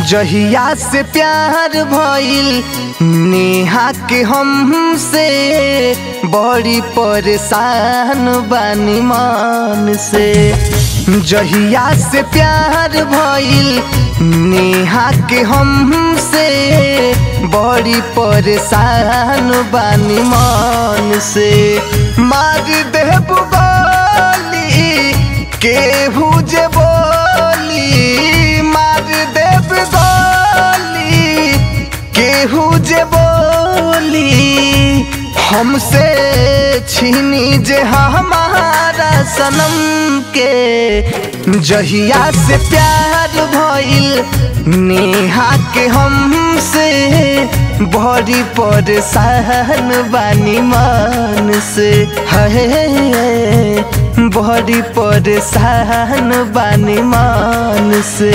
जहिया से प्यार भइल नेहा के हमसे बड़ी परेशान बानी मन से जहिया से प्यार भइल नेहा के हमसे बड़ी परेशान बानी मन से मार देब गोली केहू जे बोली मार देब गोली केहू जे बोली हमसे छीनी जे हमारा सनम के जहिया से प्यार भइल नेहा के हमसे बड़ी परेशान बानी मन से है बड़ी परेशान बानी मन से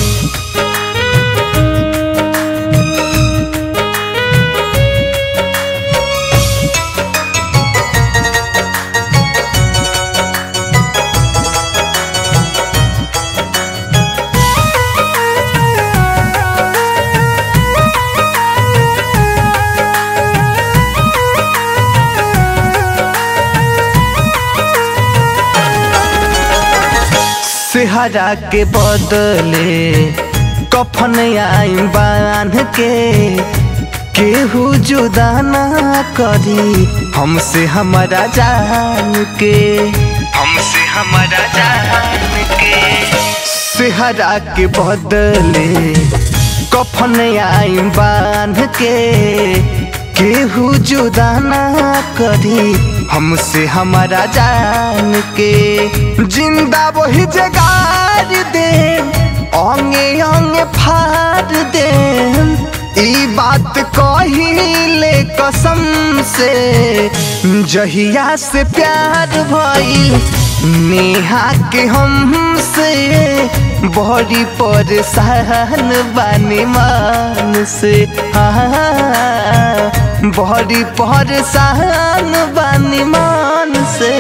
सेहरा के बदले कफन आई बांध के केहू जुदा ना करी हमसे हमारा जान के हमसे हमारा जान के सेहरा के बदले कफन आई बांध के केहू जुदा ना करी हमसे हमारा जान के जिंदा वही जगार दे अंगे अंगे फाड़ दे ई बात कहिले कसम से जहिया से प्यार भइल नेहा के हमसे बड़ी परेशान बानी मान से हाँ बड़ी परेशान बानी मान से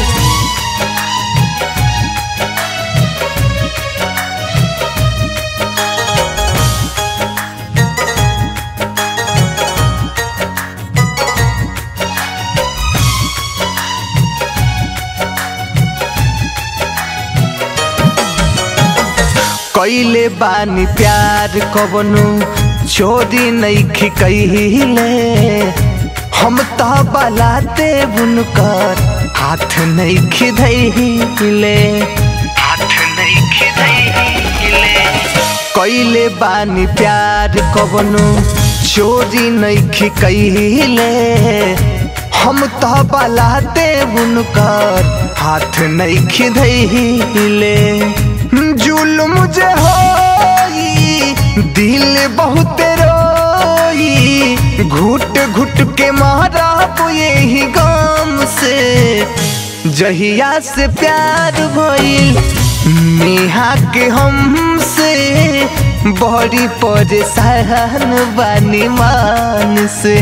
कैले बानी प्यार कबनो छोरी नैखी कहिले हम तो बलाते बुनकर हाथ नैखी धैले हाथ नैखी धैले कैले बानी प्यार कबनो चोरी नैखी कहिले हम तो बलाते बुनकर हाथ नैखी धैले जुल्म जे होई दिल बहुत रोई घुट घुट के मारा यही गम से जहिया से प्यार भइल नेहा के हमसे बड़ी परेशान बानी मान से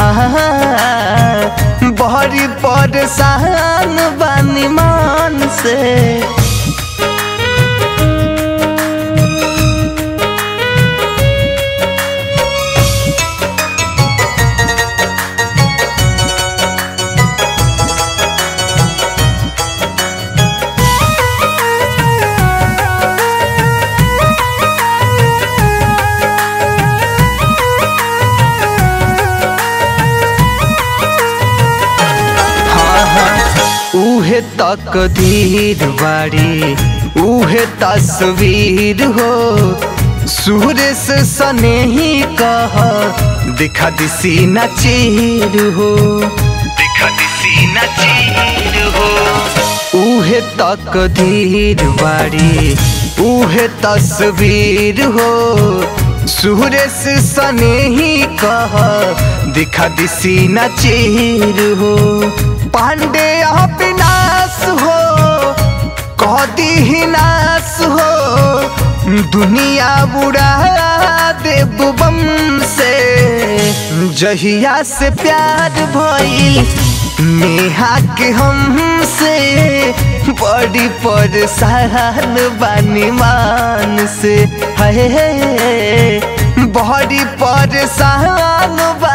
हाँ बड़ी परेशान बानी मान से उहे तक धीर बाड़ी उहे तस्वीर हो सूर्य से सने ही कह दिखा दिसी न चीर हो दिखा दिसी न चीर हो उहे तक धीर बाड़ी उहे तस्वीर हो सूर्य से सने ही कह दिखा दिसी न चीर हो पांडे अविनाश हो कदी ही नाश हो दुनिया बुढ़ा दे बम से जहिया से प्यार भइल नेहा के हमसे बड़ी परेशान बानी मान से है बड़ी परेशान बा